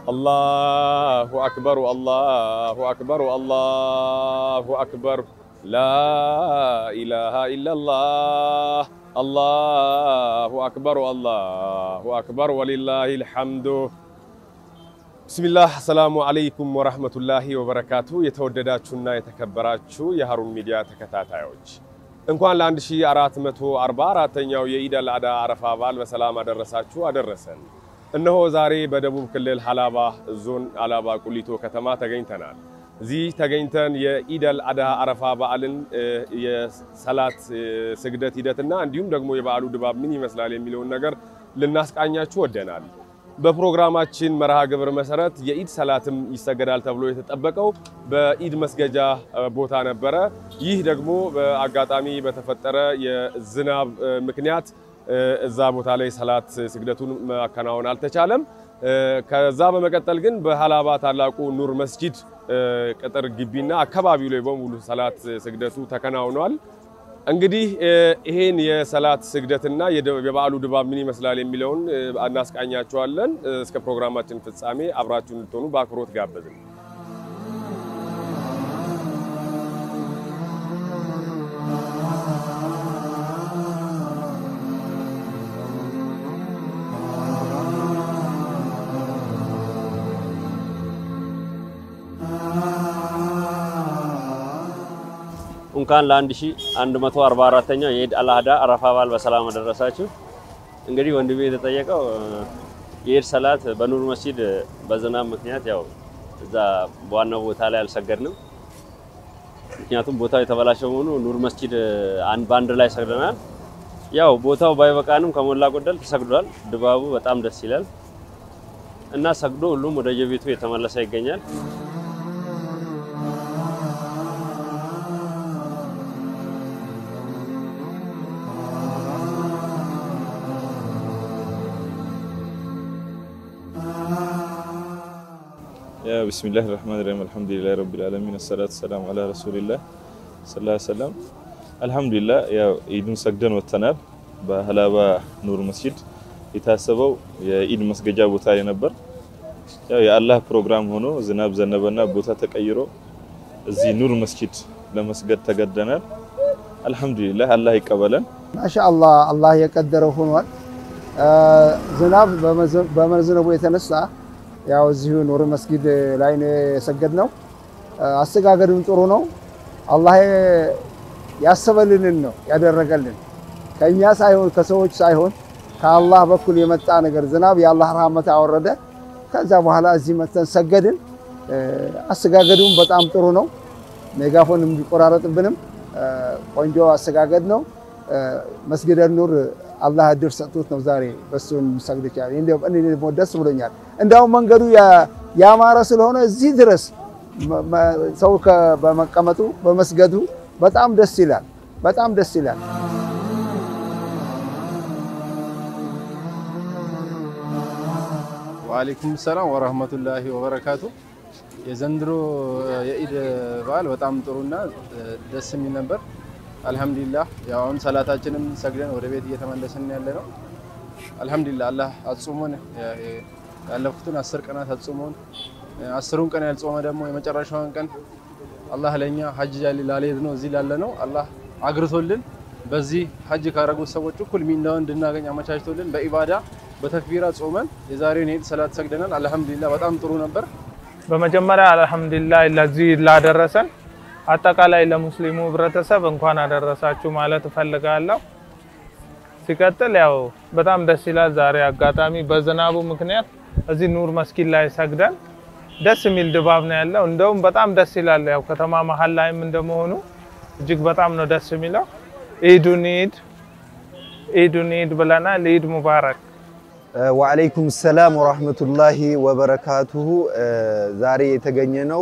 አላሁ አክበሩ አላሁ አክበሩ አላሁ አክበር ላኢላሃ ኢለላህ አላሁ አክበሩ አላሁ አክበር ወሊላሂል ሐምዱ። ብስሚላህ አሰላሙ አለይኩም ወራህመቱላሂ ወበረካቱ። የተወደዳችሁና የተከበራችሁ የሀሩን ሚዲያ ተከታታዮች እንኳን ለ1444ኛው የኢድ አል አድሃ አረፋ በዓል በሰላም አደረሳችሁ አደረሰን። እነሆ ዛሬ በደቡብ ክልል ሀላባ ዞን ሀላባ ቁሊቶ ከተማ ተገኝተናል። እዚህ ተገኝተን የኢድ አል አድሃ አረፋ በዓልን የሰላት ስግደት ሂደትና እንዲሁም ደግሞ የበዓሉ ድባብ ምን ይመስላል የሚለውን ነገር ልናስቃኛችሁ ወደናል። በፕሮግራማችን መርሃ ግብር መሰረት የኢድ ሰላትም ይሰገዳል ተብሎ የተጠበቀው በኢድ መስገጃ ቦታ ነበረ። ይህ ደግሞ በአጋጣሚ በተፈጠረ የዝናብ ምክንያት እዛ ቦታ ላይ ሰላት ስግደቱን ማከናወን አልተቻለም። ከዛ በመቀጠል ግን በሀላባ ታላቁ ኑር መስጂድ ቅጥር ግቢና አካባቢው ላይ በሙሉ ሰላት ስግደቱ ተከናውኗል። እንግዲህ ይሄን የሰላት ስግደትና የበዓሉ ድባብ ምን ይመስላል የሚለውን እናስቃኛቸዋለን። እስከ ፕሮግራማችን ፍጻሜ አብራችሁ እንድትሆኑ በአክብሮት ጋበዝን። እንኳን ለ1144ኛው የኢድ አል አድሃ አረፋ በዓል በሰላም አደረሳችሁ። እንግዲህ ወንድሜ የተጠየቀው የኢድ ሰላት በኑር መስጂድ በዝናብ ምክንያት ያው እዛ በዋናው ቦታ ላይ አልሰገድንም። ምክንያቱም ቦታው የተበላሸ መሆኑ ኑር መስጂድ አንድ በአንድ ላይ ሰግደናል። ያው ቦታው ባይበቃንም ከሞላ ጎደል ተሰግዷል። ድባቡ በጣም ደስ ይላል እና ሰግዶ ሁሉም ወደ የቤቱ የተመለሰ ይገኛል። ብስሚላህ ራህማን ራሂም አልሐምዱሊላህ ረቢል ዓለሚን አሰላቱ ሰላም አላ ረሱሊላህ ሰለላሁ ዐለይሂ ወሰለም። አልሐምዱሊላህ ያው ኢድን ሰግደን ወጥተናል። በሀላባ ኑር መስጂድ የታሰበው የኢድ መስገጃ ቦታ ላይ ነበር። ያው የአላህ ፕሮግራም ሆኖ ዝናብ ዘነበና ቦታ ተቀይሮ እዚህ ኑር መስጂድ ለመስገድ ተገደናል። አልሐምዱሊላህ አላህ ይቀበለን። ማሻአላህ አላህ የቀደረው ሆኗል። ዝናብ በመዝነቡ የተነሳ ያው እዚሁ ኑር መስጊድ ላይ ነው የሰገድነው። አሰጋገዱም ጥሩ ነው። አላህ ያሰበልንን ነው ያደረገልን። ከኛ ሳይሆን ከሰዎች ሳይሆን ከአላህ በኩል የመጣ ነገር ዝናብ የአላህ ረህመት አወረደ። ከዛ በኋላ እዚህ መተን ሰገድን። አሰጋገዱም በጣም ጥሩ ነው። ሜጋፎን ቢቆራረጥብንም ቆንጆ አሰጋገድ ነው። መስጊደ ኑር አላህ እድል ሰጥቶት ነው ዛሬ በሱን ሰግድ ይችላል። እኔ ደግሞ ደስ ብሎኛል። እንዳውም መንገዱ ያማረ ስለሆነ እዚህ ድረስ ሰው በመቀመጡ በመስገዱ በጣም ደስ ይላል። በጣም ደስ ይላል። ወአለይኩም ሰላም ወራህመቱላሂ ወበረካቱ። የዘንድሮ የኢድ በዓል በጣም ጥሩና ደስ የሚል ነበር። አልሐምዱሊላህ ያው አሁን ሰላታችንም ሰግደን ወደ ቤት እየተመለስን ያለ ነው። አልሐምዱሊላህ አላህ አጽሞን ያለፉትን አስር ቀናት አጽሞን አስሩን ቀን ያልጾመ ደግሞ የመጨረሻውን ቀን አላህ ለኛ ሀጅ ላልሄድ ነው እዚህ ላለ ነው አላህ አግርቶልን በዚህ ሀጅ ካረጉት ሰዎች እኩል ሚናውን እንድናገኝ አመቻችቶልን በኢባዳ በተክቢራ ጾመን የዛሬውን የኢድ ሰላት ሰግደናል። አልሐምዱሊላህ በጣም ጥሩ ነበር። በመጀመሪያ አልሐምዱሊላህ ለዚህ ላደረሰን አጠቃላይ ለሙስሊሙ ህብረተሰብ እንኳን አደረሳችሁ ማለት እፈልጋለሁ። ሲቀጥል ያው በጣም ደስ ይላል። ዛሬ አጋጣሚ በዝናቡ ምክንያት እዚህ ኑር መስጊድ ላይ ሰግደን ደስ የሚል ድባብ ነው ያለው። እንደውም በጣም ደስ ይላል። ያው ከተማ መሀል ላይም እንደመሆኑ እጅግ በጣም ነው ደስ የሚለው። ኢዱን ኢድ ኢዱን ኢድ ብለናል። ኢድ ሙባረክ። ወአለይኩም ሰላም ወራህመቱላሂ ወበረካቱሁ። ዛሬ የተገኘ ነው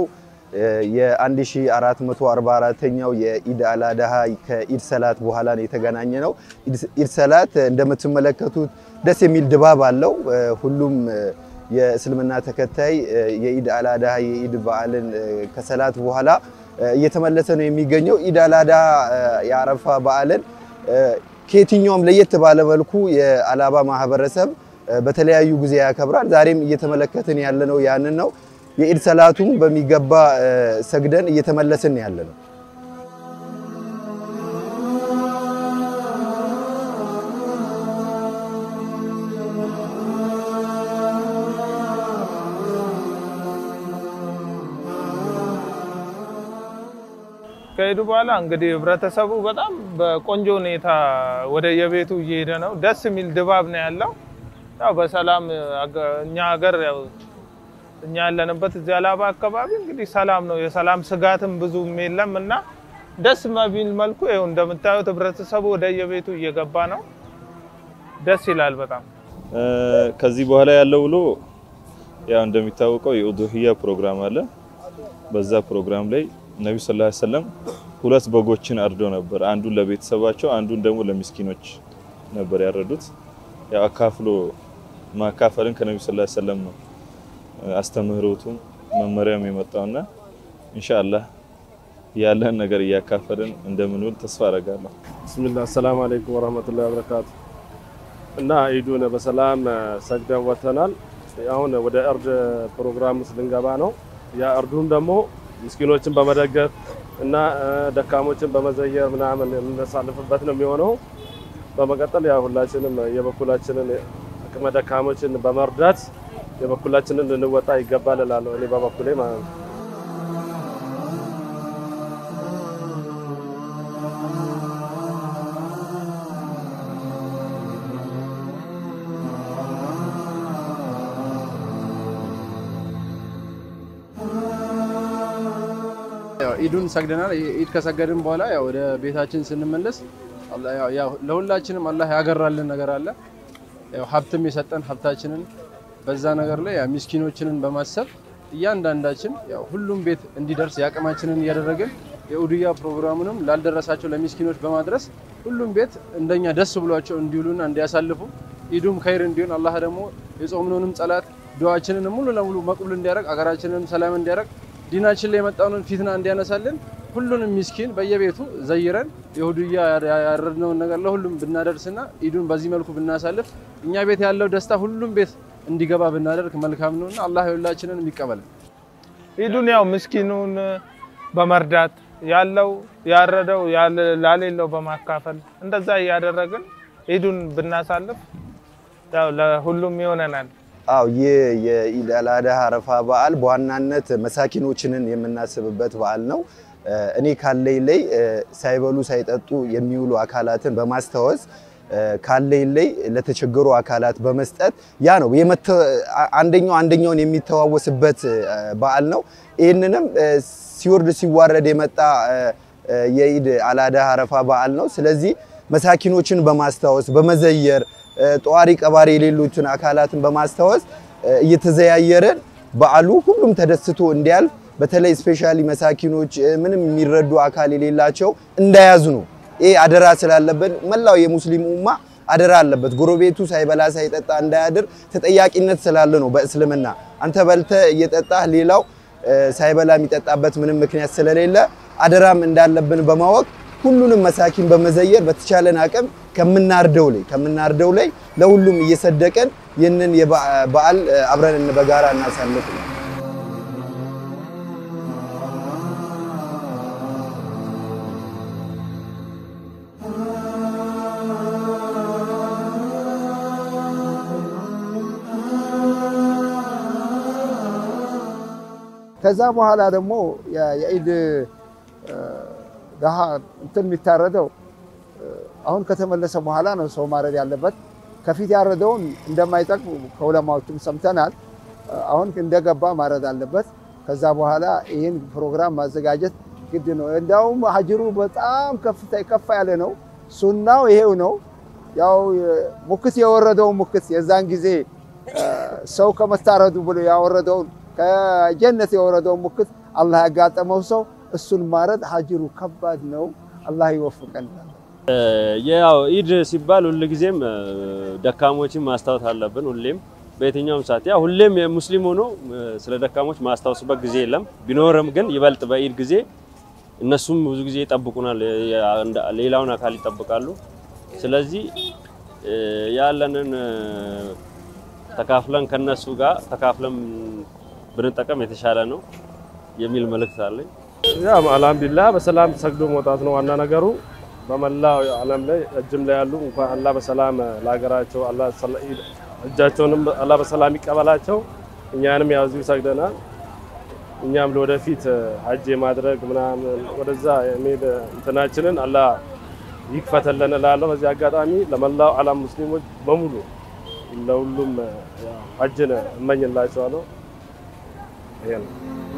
የ1444ኛው የኢድ አል አድሃ ከኢድ ሰላት በኋላ ነው የተገናኘ ነው። ኢድ ሰላት እንደምትመለከቱት ደስ የሚል ድባብ አለው። ሁሉም የእስልምና ተከታይ የኢድ አል አድሃ የኢድ በዓልን ከሰላት በኋላ እየተመለሰ ነው የሚገኘው። ኢድ አል አድሃ የአረፋ በዓልን ከየትኛውም ለየት ባለ መልኩ የአላባ ማህበረሰብ በተለያዩ ጊዜ ያከብራል። ዛሬም እየተመለከትን ያለነው ያንን ነው። የኢድ ሰላቱም በሚገባ ሰግደን እየተመለስን ያለ ነው። ከሄዱ በኋላ እንግዲህ ህብረተሰቡ በጣም በቆንጆ ሁኔታ ወደ የቤቱ እየሄደ ነው። ደስ የሚል ድባብ ነው ያለው። ያው በሰላም እኛ ሀገር ያው እኛ ያለንበት እዚህ አላባ አካባቢ እንግዲህ ሰላም ነው። የሰላም ስጋትም ብዙም የለም እና ደስ በሚል መልኩ ይኸው እንደምታዩት ህብረተሰቡ ወደ የቤቱ እየገባ ነው። ደስ ይላል በጣም። ከዚህ በኋላ ያለው ውሎ ያው እንደሚታወቀው የኡዱህያ ፕሮግራም አለ። በዛ ፕሮግራም ላይ ነቢ ስ ላ ሰለም ሁለት በጎችን አርዶ ነበር። አንዱን ለቤተሰባቸው፣ አንዱን ደግሞ ለሚስኪኖች ነበር ያረዱት። ያው አካፍሎ ማካፈልን ከነቢ ስ ላ ሰለም ነው አስተምህሮቱም መመሪያም የመጣውና ኢንሻአላህ ያለን ነገር እያካፈልን እንደምንውል ተስፋ አደርጋለሁ። ብስሚላህ አሰላሙ አለይኩም ወራህመቱላሂ ወበረካቱ። እና ኢዱን በሰላም ሰግደን ወጥተናል። አሁን ወደ እርድ ፕሮግራም ውስጥ ልንገባ ነው። ያ እርዱም ደግሞ ምስኪኖችን በመደገፍ እና ደካሞችን በመዘየር ምናምን የምናሳልፍበት ነው የሚሆነው። በመቀጠል ያ ሁላችንም የበኩላችንን አቅመ ደካሞችን በመርዳት የበኩላችንን ልንወጣ ይገባል እላለሁ እኔ በበኩሌ ማለት ነው። ኢዱን ሰግደናል። ኢድ ከሰገድን በኋላ ያው ወደ ቤታችን ስንመለስ ያው ለሁላችንም አላህ ያገራልን ነገር አለ። ያው ሀብትም የሰጠን ሀብታችንን በዛ ነገር ላይ ያው ሚስኪኖችንን በማሰብ እያንዳንዳችን ያው ሁሉም ቤት እንዲደርስ የአቅማችንን እያደረግን የኡድያ ፕሮግራሙንም ላልደረሳቸው ለሚስኪኖች በማድረስ ሁሉም ቤት እንደኛ ደስ ብሏቸው እንዲውሉና እንዲያሳልፉ ኢዱም ከይር እንዲሆን አላህ ደግሞ የጾምነውንም ጸላት ዱዓችንን ሙሉ ለሙሉ መቅቡል እንዲያደርግ አገራችንን ሰላም እንዲያደርግ ዲናችን ላይ የመጣውን ፊትና እንዲያነሳልን ሁሉንም ሚስኪን በየቤቱ ዘይረን የሁድያ ያረድነውን ነገር ለሁሉም ብናደርስና ኢዱን በዚህ መልኩ ብናሳልፍ እኛ ቤት ያለው ደስታ ሁሉም ቤት እንዲገባ ብናደርግ መልካም ነውና አላህ የሁላችንን ይቀበል። ኢዱን ያው ምስኪኑን በመርዳት ያለው ያረደው ላሌለው በማካፈል እንደዛ እያደረግን ኢዱን ብናሳልፍ ያው ለሁሉም ይሆነናል። አው ይህ የኢድ አል አድሃ አረፋ በዓል በዋናነት መሳኪኖችንን የምናስብበት በዓል ነው። እኔ ካለኝ ላይ ሳይበሉ ሳይጠጡ የሚውሉ አካላትን በማስታወስ ካለኝ ላይ ለተቸገሩ አካላት በመስጠት ያ ነው አንደኛው አንደኛውን የሚተዋወስበት በዓል ነው። ይህንንም ሲወርድ ሲዋረድ የመጣ የኢድ አል አድሃ አረፋ በዓል ነው። ስለዚህ መሳኪኖችን በማስታወስ በመዘየር ጠዋሪ ቀባሪ የሌሉትን አካላትን በማስታወስ እየተዘያየረን በዓሉ ሁሉም ተደስቶ እንዲያልፍ በተለይ ስፔሻሊ መሳኪኖች ምንም የሚረዱ አካል የሌላቸው እንዳያዝኑ ይሄ አደራ ስላለብን መላው የሙስሊሙ ኡማ አደራ አለበት። ጎረቤቱ ሳይበላ ሳይጠጣ እንዳያድር ተጠያቂነት ስላለ ነው በእስልምና አንተ በልተ እየጠጣህ ሌላው ሳይበላ የሚጠጣበት ምንም ምክንያት ስለሌለ አደራም እንዳለብን በማወቅ ሁሉንም መሳኪን በመዘየር በተቻለን አቅም ከምናርደው ላይ ከምናርደው ላይ ለሁሉም እየሰደቀን ይህንን በዓል አብረን በጋራ እናሳልፍ ነው። ከዛ በኋላ ደግሞ የኢድ ደሃ እንትን የሚታረደው አሁን ከተመለሰ በኋላ ነው ሰው ማረድ ያለበት። ከፊት ያረደውን እንደማይጠቅም ከዑለማዎችም ሰምተናል። አሁን እንደገባ ማረድ አለበት። ከዛ በኋላ ይህን ፕሮግራም ማዘጋጀት ግድ ነው። እንዲያውም ሀጅሩ በጣም ከፍታ ከፍ ያለ ነው። ሱናው ይሄው ነው። ያው ሙክት የወረደውን ሙክት የዛን ጊዜ ሰው ከመታረዱ ብሎ ያወረደውን ከጀነት የወረደውን ሙክት አላህ ያጋጠመው ሰው እሱን ማረድ ሀጅሩ ከባድ ነው። አላህ ይወፍቀን። ያው ኢድ ሲባል ሁልጊዜም ደካሞችን ማስታወስ አለብን። ሁሌም በየትኛውም ሰዓት ያው ሁሌም የሙስሊም ሆኖ ስለ ደካሞች ማስታወስበት ጊዜ የለም። ቢኖርም ግን ይበልጥ በኢድ ጊዜ እነሱም ብዙ ጊዜ ይጠብቁናል፣ ሌላውን አካል ይጠብቃሉ። ስለዚህ ያለንን ተካፍለን ከነሱ ጋር ተካፍለን ብንጠቀም የተሻለ ነው የሚል መልእክት አለኝ። ያው አልሐምዱሊላህ በሰላም ሰግዶ መውጣት ነው ዋና ነገሩ። በመላው ዓለም ላይ እጅም ላይ ያሉ እንኳን አላህ በሰላም ለሀገራቸው አላህ ሰላ- እጃቸውንም አላህ በሰላም ይቀበላቸው። እኛንም ያው እዚሁ ሰግደናል። እኛም ለወደፊት ሀጅ የማድረግ ምናምን ወደዛ የሚሄድ እንትናችንን አላህ ይክፈተልን እላለሁ። በዚህ አጋጣሚ ለመላው ዓለም ሙስሊሞች በሙሉ ለሁሉም ያው ሀጅን እመኝላቸዋለሁ። ይሄ ነው።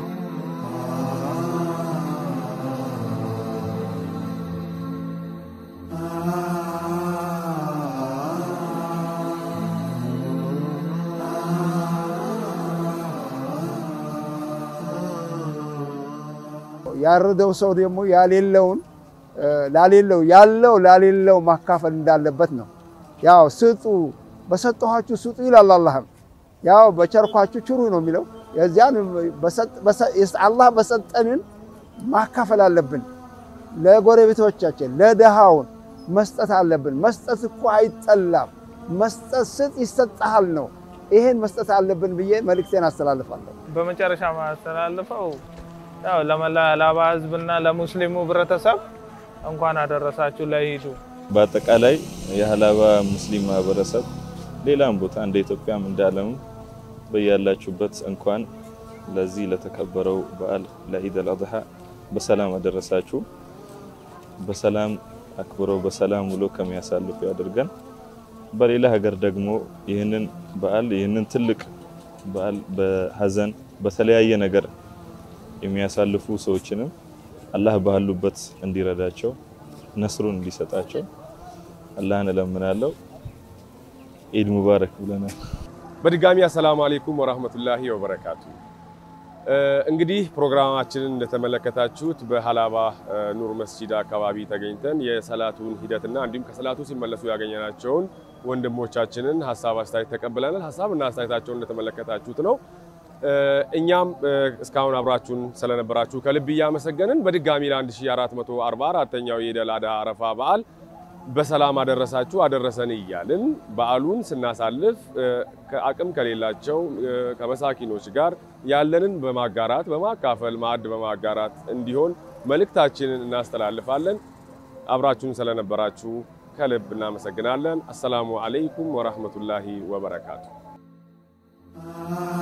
ያረደው ሰው ደግሞ ያሌለውን ላሌለው ያለው ላሌለው ማካፈል እንዳለበት ነው። ያው ስጡ፣ በሰጠኋችሁ ስጡ ይላል አላህም። ያው በቸርኳችሁ ችሩ ነው የሚለው። የዚያን አላህ በሰጠንን ማካፈል አለብን። ለጎረቤቶቻችን ለድሃውን መስጠት አለብን። መስጠት እኮ አይጠላም። መስጠት ስጥ ይሰጥሃል ነው። ይሄን መስጠት አለብን ብዬ መልእክቴን አስተላልፋለሁ። በመጨረሻ ማስተላልፈው ያው ለመላ ላባ ህዝብና ለሙስሊሙ ህብረተሰብ እንኳን አደረሳችሁ ለኢዱ። በአጠቃላይ የሀላባ ሙስሊም ማህበረሰብ ሌላም ቦታ እንደ ኢትዮጵያም እንደ ዓለምም በያላችሁበት እንኳን ለዚህ ለተከበረው በዓል ለኢድ አልአድሃ በሰላም አደረሳችሁ። በሰላም አክብረው በሰላም ውሎ ከሚያሳልፉ ያድርገን። በሌላ ሀገር ደግሞ ይህንን በዓል ይህንን ትልቅ በዓል በሀዘን በተለያየ ነገር የሚያሳልፉ ሰዎችንም አላህ ባሉበት እንዲረዳቸው ነስሩን እንዲሰጣቸው አላህን እለምናለሁ። ኢድ ሙባረክ ብለናል። በድጋሚ አሰላሙ አሌይኩም ወራህመቱላሂ ወበረካቱ። እንግዲህ ፕሮግራማችንን እንደተመለከታችሁት በሀላባ ኑር መስጂድ አካባቢ ተገኝተን የሰላቱን ሂደትና እንዲሁም ከሰላቱ ሲመለሱ ያገኘናቸውን ወንድሞቻችንን ሀሳብ አስተያየት ተቀብለናል። ሀሳብና አስተያየታቸውን እንደተመለከታችሁት ነው። እኛም እስካሁን አብራችሁን ስለነበራችሁ ከልብ እያመሰገንን በድጋሚ ለ1444ኛው የኢድ አል አድሃ አረፋ በዓል በሰላም አደረሳችሁ አደረሰን እያልን በዓሉን ስናሳልፍ ከአቅም ከሌላቸው ከመሳኪኖች ጋር ያለንን በማጋራት በማካፈል ማዕድ በማጋራት እንዲሆን መልእክታችንን እናስተላልፋለን። አብራችሁን ስለነበራችሁ ከልብ እናመሰግናለን። አሰላሙ አለይኩም ወራህመቱላሂ ወበረካቱ።